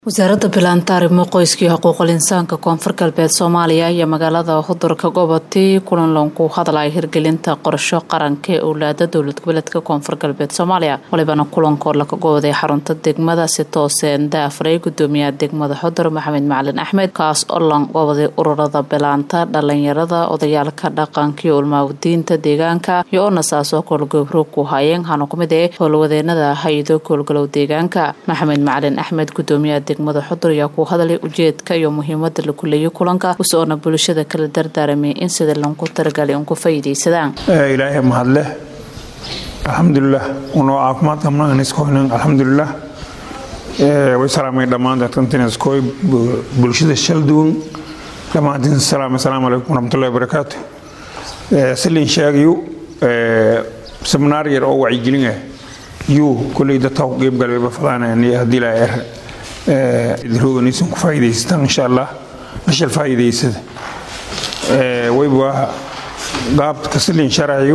wasaaradda bilaanta arrimo qoyska iyo xuquuqul insaanka koonfur galbeed soomaaliya iyo magaalada hudurka gobotii kulan loonku hadlaya hirgelinta qorsho qaranka ee owlaada dowlad goboleedka koonfur galbeed soomaaliya walibana kulankood laga gooday xarunta degmada si tooseen daafray gudoomiyaha degmada xudur maxamed macalin axmed kaas oo langooday ururada bilaanta dhalinyarada odayaalka dhaqanka iyo ulmaawdiinta deegaanka iyo onasaasoo koolgobro ku hayeen hana kumid ee howlwadeenada hay-ado koolgalow deegaanka maxamed macalin axmed gudoomiyaha degmada xudur ayaa ku hadlay ujeedka iyo muhiimada la kuleeyay kulanka usoona bulshada kala dardaaramay in sida lanku talagalay un ku faa'iidaysadaan ilaahay mahadleh alxamdulilah unoo caafimaad qabnaan iskoynan alxamdulilah way salaamay dhammaan dadkantin iskoy bulshada shal duwan dhammaantiin salaam assalaamu calaykum waraxmatullahi wabarakaatu silin sheegayo seminaar yar oo wacyigelin ah yuu kulley dadka ku qeybgalay fadaan haddii laa er idroganaysan ku faa'iidaystaan insha allah mashal faa'iidaysada wayba qaabka silin sharaciyo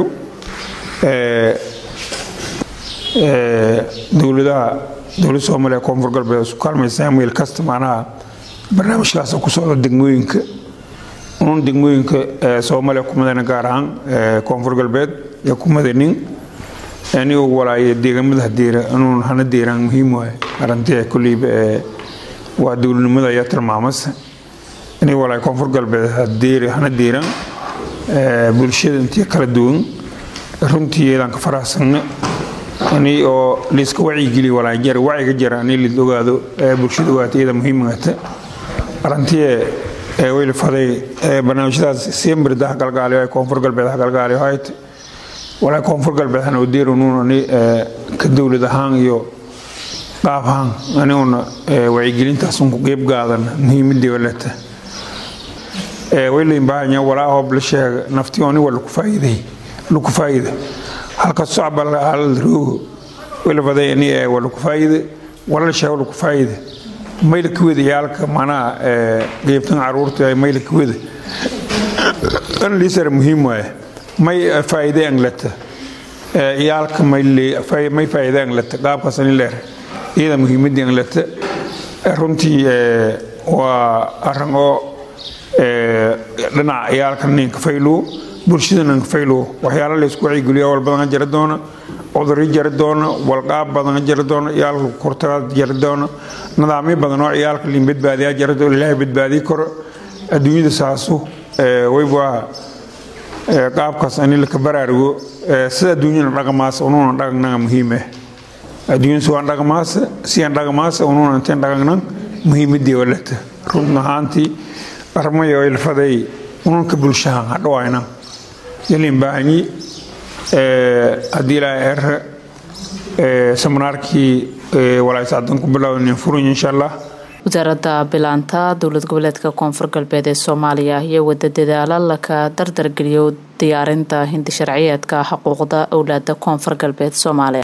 dowladaha dowlad soomaaliya koonfur galbeed isku kaalmaysa meel kasta macnaha barnaamijkaas ku socda degmooyinka uun degmooyinka soomaaliya ku madana gaar ahaan koonfur galbeed ee ku madanin anigoo walaaye deegaamada hadeera inuun hana deeraan muhiim waay arintii kulleyba waa dowladnimada ayaa tilmaamasa inay walaay koonfur galbeed hadeer hana deeraan bulshada intii kala duwan runtii eedaan ka faraxsanna ani oo layska wacyigeliya walaa jara wacyiga jara ani lid ogaado bulshada ogaata iyada muhiimagata arintii wayla faday barnaamijyadaas simbirda galgaaliyo koonfur galbeed galgaaliyo hayt walaa koonfur galbeed hana odeerunuun ani ka dowlad ahaan iyo qaab ahaan aniguna wacyigelintaasun ku qeyb qaadan muhiimadii walata waylayn baahanya walaa hoob la sheega naftii oni waa laku faa'iiday laku faa'iida halka socba halal roogo wayla faday ani waa laku faa'iida wala la sheego laku faa'iida mayla ka wada yaalka macnaha qeybtan caruurta mayla ka wada an liisara muhiim waaye may faa'iide anglata iyaalka may faa'iide anglata qaabkaas ani leer iyada muhiimadii anglata runtii waa arin oo dhinaca iyaalka ninka faylow bulshada ninka faylow waxyaala laysku wacyigeliyo wal badan jari doona cuduryo jari doona walqaab badan jari doona iyaalka kurtagaad jari doona nidaamyo badan oo iyaalka liin badbaadiyaa jari doona ilaahay badbaadiyi karo adduunyada saasu wayba qaabkaas ani laka baraarugo sida adduunyana dhaqamaasa unuuna dhaqagnaga muhiimah adduunyada suwaan dhaqamaasa siyaan dhaqamaasa unuuna inteen dhaqagnan muhiimadii walata run ahaantii armayo ilfaday ununka bulshahan hadhawayna yalin baahanyi haddii ilaa er seminaarkii walaysacdan ku bilownin furuny insha allah wasaaradda bilaanta dowlad goboleedka koonfur galbeed ee soomaaliya iyo wada dadaalo laka dardargeliyo diyaarinta hindi sharciyeedka xuquuqda owlaada koonfur galbeed soomaaliya